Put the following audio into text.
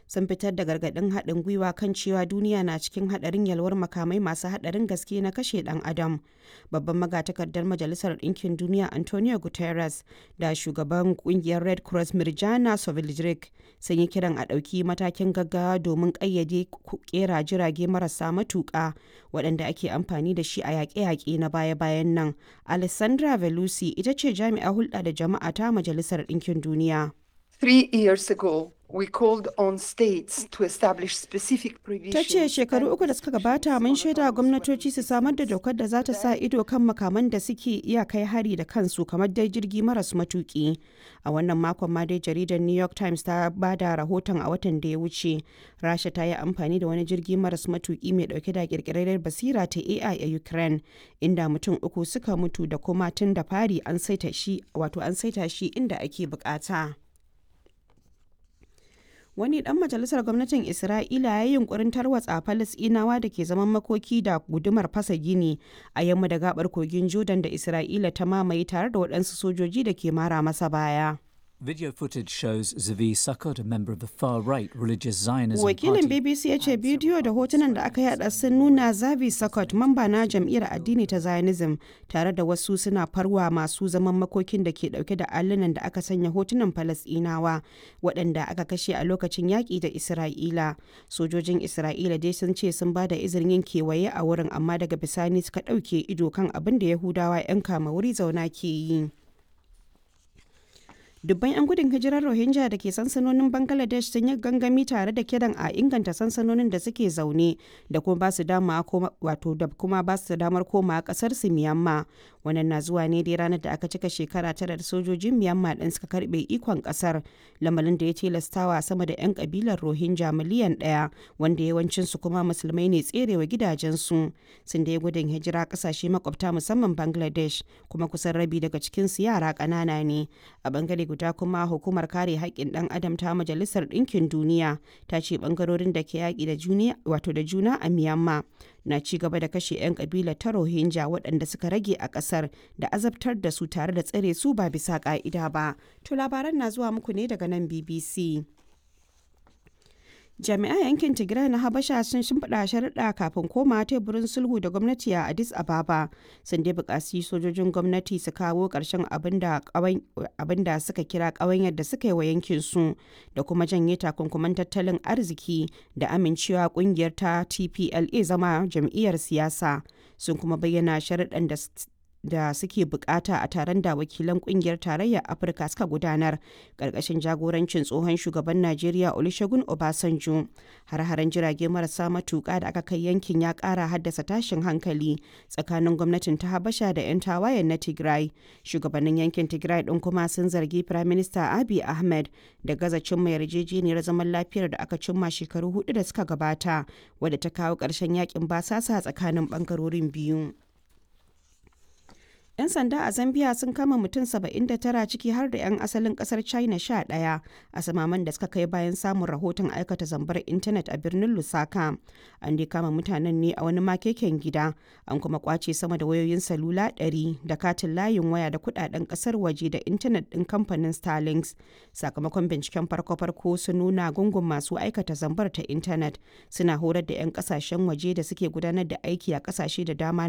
sun fitar da gargaɗin haɗin gwiwa kan cewa duniya na cikin haɗarin yalwar makamai masu haɗarin gaske na kashe ɗan adam babban magatakardar majalisar ɗinkin duniya antonio guterres da shugaban ƙungiyar red cross mirjana soveljric sun yi kiran a ɗauki matakin gaggawa domin ƙayyade ƙera jirage marasa matuƙa waɗanda ake amfani da shi a yaƙe-yaƙe na baya-bayan nan alessandra velusi ita ce jami'a hulɗa da jama'a ta majalisar ɗinkin duniya Three years ago, we called on states to establish specific ta provisions. ce shekaru uku da suka gabata mun shaida gwamnatoci su samar da dokar da za ta sa ido kan makaman da suke iya kai hari da kansu kamar dai jirgi maras matuki a wannan makon ma dai jaridar new york times ta ba da rahoton a watan da ya wuce rasha ta yi amfani da wani jirgi maras matuki mai dauke da kirkirar basira ta ai a ukraine inda mutum uku suka mutu da kuma tun da fari an saita shi wato an saita shi inda ake bukata. wani dan majalisar gwamnatin isra'ila ya yi yunkurin tarwatsa falasinawa da ke zaman makoki da gudumar fasa gini a yamma da gabar kogin jordan da isra'ila ta mamaye tare da waɗansu sojoji da ke mara masa baya Video footage shows Zavi Sukkot, a member of the far-right religious Zionism wakilin party. bbc ya ce bidiyo da hotunan da aka yada sun nuna zavi sakot mamba na jam'iyyar addini ta zionism tare da wasu suna farwa masu zaman makokin da ke dauke da allunan da aka sanya hotunan falasdinawa waɗanda aka kashe a lokacin yaƙi da isra'ila sojojin isra'ila dai sun ce sun ba da izinin yin kewaye a wurin amma daga bisani suka ɗauke ido kan abin da yahudawa 'yan kama wuri zauna ke yi dubban 'yan gudun hijirar rohingya da ke sansanonin bangladesh sun yi gangami tare da kiran a inganta sansanonin da suke zaune da kuma ba su dama wato da kuma ba su damar koma kasar su miyamma wannan na zuwa ne dai ranar da aka cika shekara tara da sojojin miyamma din suka karbe ikon kasar lamarin da ya tilastawa sama da 'yan kabilar rohingya miliyan daya wanda yawancin su kuma musulmai ne tserewa gidajensu sun da ya gudun hijira kasashe makwabta musamman bangladesh kuma kusan rabi daga cikin su yara ƙanana ne a bangare guda kuma hukumar kare haƙƙin ɗan adam ta majalisar ɗinkin duniya ta ce ɓangarorin da ke yaƙi da juna wato da juna a myanmar na ci gaba da kashe 'yan ƙabilar ta rohingya waɗanda suka rage a ƙasar da azabtar da su tare da tsare su ba bisa ƙa'ida ba to labaran na zuwa muku ne daga nan bbc jami'an yankin tigray na habasha sun shimfiɗa sharaɗa kafin koma teburin sulhu da gwamnati a addis ababa sun dai buƙaci sojojin gwamnati su kawo ƙarshen abin da suka kira ƙawanyar da suka yi wa yankin su da kuma janye takunkuman tattalin arziki da amincewa ƙungiyar ta tpla zama jam'iyyar siyasa sun kuma bayyana sharaɗan da da suke bukata a taron da wakilan kungiyar tarayyar afirka suka gudanar karkashin jagorancin tsohon shugaban najeriya olusegun obasanjo har-haren jirage marasa matuka da aka kai yankin ya kara haddasa tashin hankali tsakanin gwamnatin ta habasha da 'yan tawayen na tigray shugabannin yankin tigray din kuma sun zargi prime minister abiy ahmed da gaza cimma yarjejeniyar zaman lafiyar da aka cimma shekaru hudu da suka gabata wadda ta kawo ƙarshen yakin basasa tsakanin bangarorin biyu 'Yan sanda a Zambia sun kama mutum 79 ciki har da 'yan asalin kasar China 11 a samaman da suka kai bayan samun rahoton aikata zambar intanet a birnin Lusaka. An dai kama mutanen ne a wani makeken gida, an kuma kwace sama da wayoyin salula 100 da katin layin waya da kudaden kasar waje da intanet din kamfanin Starlinks. Sakamakon binciken farko-farko sun nuna gungun masu aikata zambar ta intanet suna horar da 'yan kasashen waje da suke gudanar da aiki a kasashe da dama